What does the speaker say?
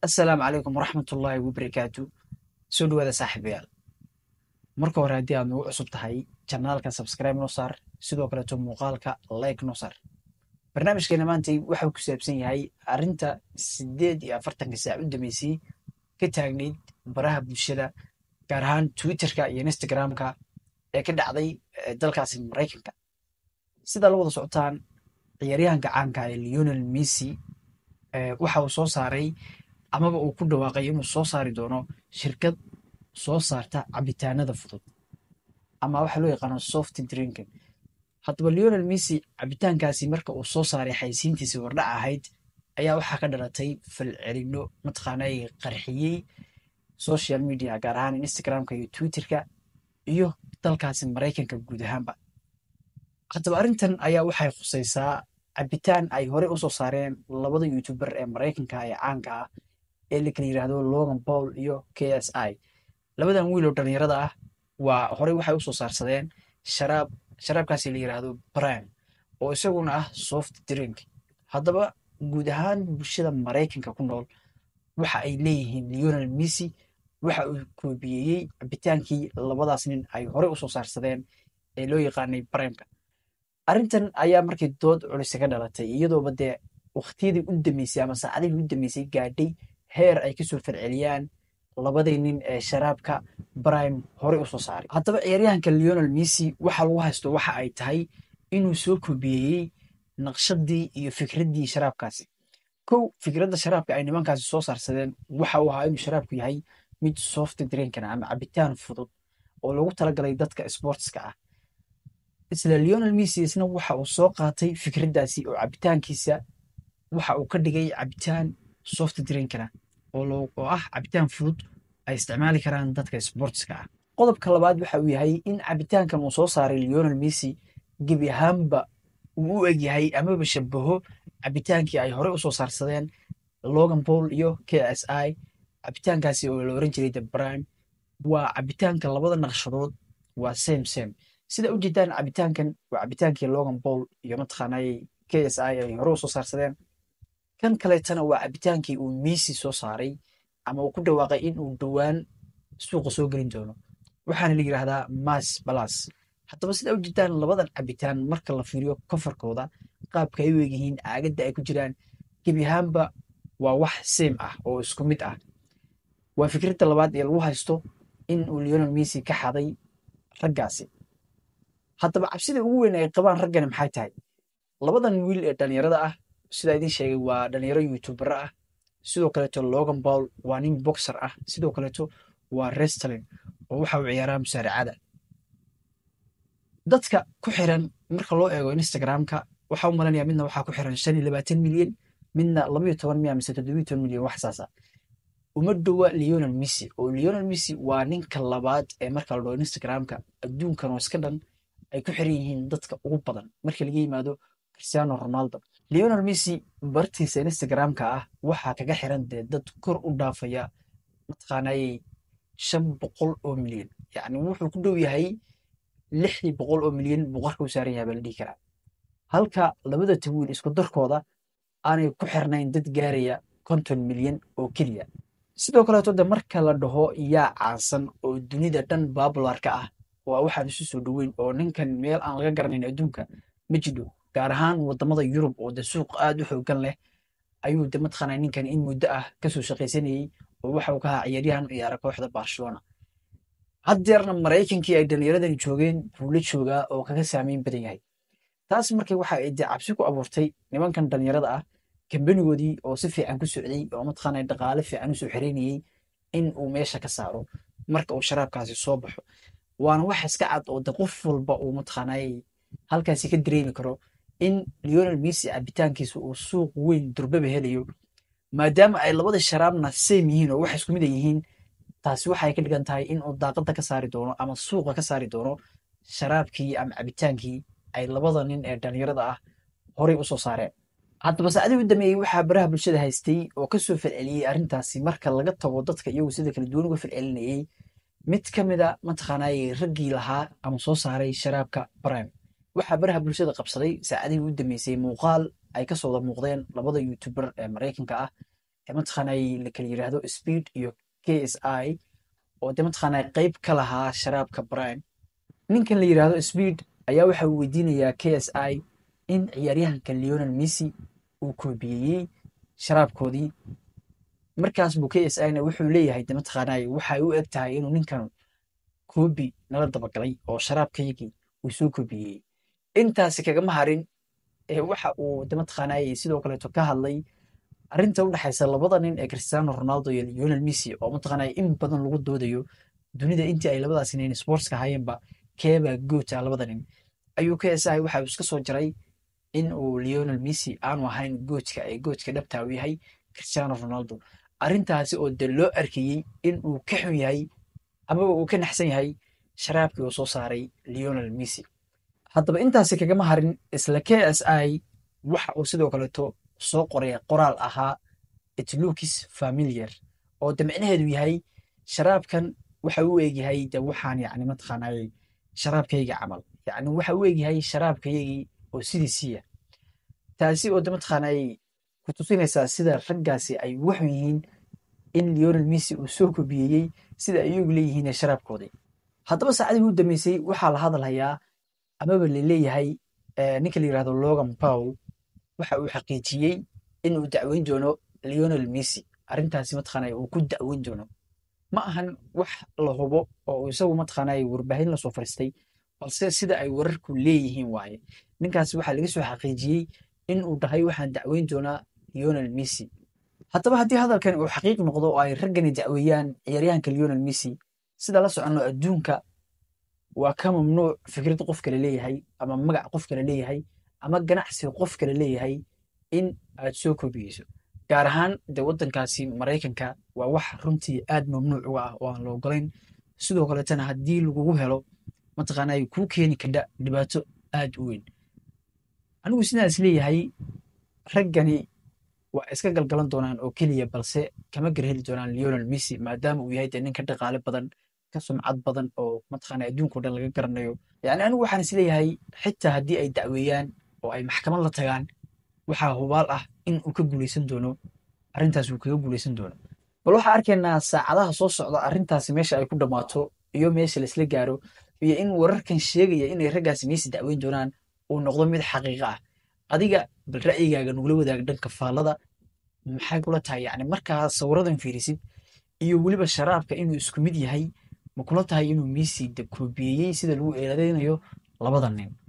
assalaamu calaykum waraxmatullaahi wabarakaatu soo dhawaada saaxiibayaal marka hore haddii aad nagu cusub tahay janaalka sabskribe noo saar sidoo kaleeto muuqaalka like noo saar barnaamijkeena maantay waxau ku saabsan yahay arrinta siddeed iyo afartanka saac u dambeysay ka taagnayd baraha bulshada gaar ahaan twitterka iyo instagramka ee ka dhacday dalkaasi maraykanka sidaa la wada socotaan ciyaaryahanka caanka ee leonel messi waxa uu soo saaray amaba uu ku dhawaaqay inuu soo saari doono shirkad soo saarta cabitaanada fudud ama waxa loo yaqaano soft drinking haddaba leonel messi cabitaankaasi marka uu soo saaray xaysiintiisii wardhac ahayd ayaa waxaa ka dhalatay falcelino mataqaanay qarxiyey social media gaar ahaan instagramka iyo twitterka iyo dalkaasi maraykanka guud ahaanba haddaba arrintan ayaa waxay khusaysaa cabitaan ay horey u soo saareen labada youtuber ee maraykanka ee caanka ah ee la kala yidhaahdo logan paul iyo k s i labadan wiil oo dhallinyarada ah waa horey waxay u soo saarsadeen sharaab sharaabkaasi la yidhaahdo brime oo isaguna ah soft drink haddaba guud ahaan bulshada maraykanka ku nool waxa ay leeyihiin leonel messi waxa uu koobiyeeyey cabitaankii labadaas nin ay horey u soo saarsadeen ee loo yaqaanay brimeka arrintan ayaa markii dood culise ka dhalatay iyadooba dee wakhtiyadii u dambeysay ama saacadihii u dambeysay gaadhay heer ay kasoo falceliyaan labadii nin ee sharaabka brime horey u soo saaray haddaba ciyaaryahanka leonel messi waxa lagu haysto waxa ay tahay inuu soo koobiyeeyey naqshadii iyo fikraddii sharaabkaasi kow fikradda sharaabka ay nimankaasi soo saarsadeen waxa uu ahaa inuu sharaabku yahay mid soft drinkana ama cabitaan fudud oo lagu talagalay dadka sportska ah isla leonel messi isna waxa uu soo qaatay fikraddaasi oo cabitaankiisa waxa uu ka dhigay cabitaan soft drinkana oo ah cabitaan fudud ay isticmaali karaan dadka sportska ah qodobka labaad waxa uu yahay in cabitaankan uu soo saaray leonel messi gebi ahaanba uu u egyahay amaba shabaho cabitaankii ay horey usoo saarsadeen logan paul iyo k s i cabitaankaasi oo la oran jiray the brime waa cabitaanka labada naqshadood waa same same sida u jeedaan cabitaankan waa cabitaankii logan paul iyo mataqaanay k s i ay hore usoo saarsadeen kan kaleetana waa cabitaankii uu messi soo saaray ama uu ku dhawaaqay in uu dhowaan suuqa soo gelin doono waxaana la yidhaahdaa mas balas haddaba sida u jeedaan labadan cabitaan marka la fiiriyo kofarkooda qaabka ay u egyihiin aagadda ay ku jiraan gebi ahaanba waa wax same ah oo isku mid ah waa fikradda labaad ee lagu haysto in uu leonel messi ka xaday raggaasi haddaba cabsida ugu weyn ay qabaan raggani maxay tahay labadan wiil ee dhallinyarada ah sidaa idiin sheegay waa dhallinyaro youtubera ah sidoo kaleeto logan paul waa nin boxer ah sidoo kaleeto waa restlin oo waxa uu ciyaaraa musaaracada dadka ku xiran marka loo eego instagramka waxa u malanaya midna waxaa ku xiran shan iyo labaatan milyan midna labayo toban miya mise toddobiyo toban milyan wax saasa uma dhowa leonel messi oo leonel messi waa ninka labaad ee marka la dhaho instagramka adduunkan oo iska dhan ay ku xiran yihiin dadka ugu badan marka laga yimaado cristiano ronaldo leonel messi bartiisa instagramka ah waxaa kaga xiran dee dad kor u dhaafaya mataqaanayey shan boqol oo milyan yacni wuxuu ku dhow yahay lixdii boqol oo milyan buu qarka u saaran yahay baa la dhihi karaa halka labada tawiil isku darkooda aanay ku xirnayn dad gaaraya konton milyan oo keliya sidoo kaleeto de marka la dhaho yaa caansan oo dunida dhan babularka ah waa waxaan isu soo dhoweyn oo ninkan meel aan laga garanayn adduunka ma jidho gaar ahaan wadamada yurub oo de suuq aad u xoogan leh ayuu de mataqaanaa ninkan in muddo ah kasoo shaqaysanayey oo waxa uu ka ahaa ciyaaryahan u ciyaara kooxda barcelona haddeerna maraykankii ay dhallinyaradani joogeen buu la joogaa oo kaga saameyn badan yahay taas markay waxa ay de cabsi ku abuurtay nimankan dhallinyarada ah kambanigoodii oo si fiican ku socday oo mataqaanaa dhaqaale fiican usoo xereynayey in uu meesha ka saaro marka uu sharaabkaasi soo baxo waana wax iska cad oo de qof walba uu mataqaanay halkaasi ka dareemi karo in leonel messi cabitaankiisa uu suuq weyn durbaba helayo maadaama ay labada sharaabna same yihiin oo wax isku mid a yihiin taasi waxay ka dhigan tahay in uu daaqadda ka saari doono ama suuqa ka saari doono sharaabkii ama cabitaankii ay labada nin ee dhallinyarada ah horey u soo saareen haddaba saacadii u dameeyey waxaa baraha bulshada haystay oo kasoo falceliyey arrintaasi marka laga tago dadka iyagu sida kala duwan uga falcelinayey mid ka mida mataqaanaaye raggii lahaa ama soo saaray sharaabka brime waxaa baraha bulshada qabsaday saacadihii u dambeysay muuqaal ay kasoo wada muuqdeen labada youtuber ee maraykanka ah ee mataqaanay la kala yiraahdo speed iyo k s i oo de mataqaanay qayb ka lahaa sharaabka prime ninkan la yiraahdo speed ayaa waxa uu weydiinayaa k s i in ciyaaryahanka leonel messi uu koobiyeyey sharaabkoodii markaas buu k s i na wuxuu leeyahay de mataqaanay waxay u eg tahay inuu ninkan koobi nala dabagalay oo sharaabkayagii uu soo koobiyeyey intaasi kagama harin ee waxa uu de mataqaanay sidoo kaleeto ka hadlay arrinta u dhexaysa labada nin ee cristiano ronaldo iyo leonel messi oo mataqaanay in badan lagu doodayo dunida intii ay labadaas nin sportska hayeenba keebaa goota labada nin ayuu k s i waxa uu iska soo jaray in uu leonel messi aanu ahayn goojka ee goojka dhabta uu yahay cristiano ronaldo arrintaasi oo de loo arkayey in uu ka xun yahay amaba uu ka naxsan yahay sharaabkii uu soo saaray leonel messi haddaba intaasi kagama harin isla k s i waxa uu sidoo kaleeto soo qoray qoraal ahaa itlukis familiar oo de micnaheedu yahay sharaabkan waxa u egyahay de waxaan yani mataqaanay sharaabkayga camal yani waxa u egyahay sharaabkaygii oo sidiisiiya taasi oo de mataqaanay ku tusinaysaa sida raggaasi ay waxun yihiin in leonel messi uu soo kobiyeyey sida ay iyagu leeyihiin sharaabkoodii haddaba saacadii u dambeysay waxaa la hadalhayaa amaba laleeyahay ninka la yirahdo logan paul waxa uu xaqiijiyey in uu dacweyn doono leonel messi arrintaasi mataqaanay uu ku dacweyn doono ma ahan wax la hubo oo isagu mataqaanay warbaahin lasoo fariistay balse sida ay wararku leeyihiin waaye ninkaasi waxaa laga soo xaqiijiyey in uu dhahay waxaan dacweyn doonaa leonel messi haddaba haddii hadalkan uu xaqiiq noqdo oo ay raggani dacweeyaan ciyaaryahanka leonel messi sida la soconno adduunka waa ka mamnuuc fikrad qof kale leeyahay ama magac qof kale leeyahay ama ganacsi qof kale leeyahay in aad soo koobiyeyso gaar ahaan de waddankaasi maraykanka waa wax runtii aad mamnuuc uga ah oo aan la ogolayn sidoo kaleetana haddii lagugu helo mataqaanay kuu keeni kadha dhibaato aad u weyn anigu sidaas leeyahay raggani waa iska galgalan doonaan oo keliya balse kama garheli doonaan leonel messi maadaama uu yahay dee nin ka dhaqaale badan ka sumcad badan oo mataqaana adduunka o dhan laga garanayo yani anigu waxaan is leeyahay xitaa haddii ay dacweeyaan oo ay maxkamad la tagaan waxaa hubaal ah in uu ka guuleysan doono arrintaas uu kaga guuleysan doono bal waxaa arkaynaa saacadaha soo socda arrintaasi meesha ay ku dhammaato iyo meesha laisla gaaro iyo in wararkan sheegaya inay raggaasi messi dacweyn doonaan uu noqdo mid xaqiiqa ah adiga bal ra'yigaaga nugula wadaag dhanka faallada maxay kula tahay yani markaa sawiradan fiirisid iyo weliba sharaabka inuu isku mid yahay ma kula tahay inuu messi de koobiyeyey sida lagu eedeynayo labada nin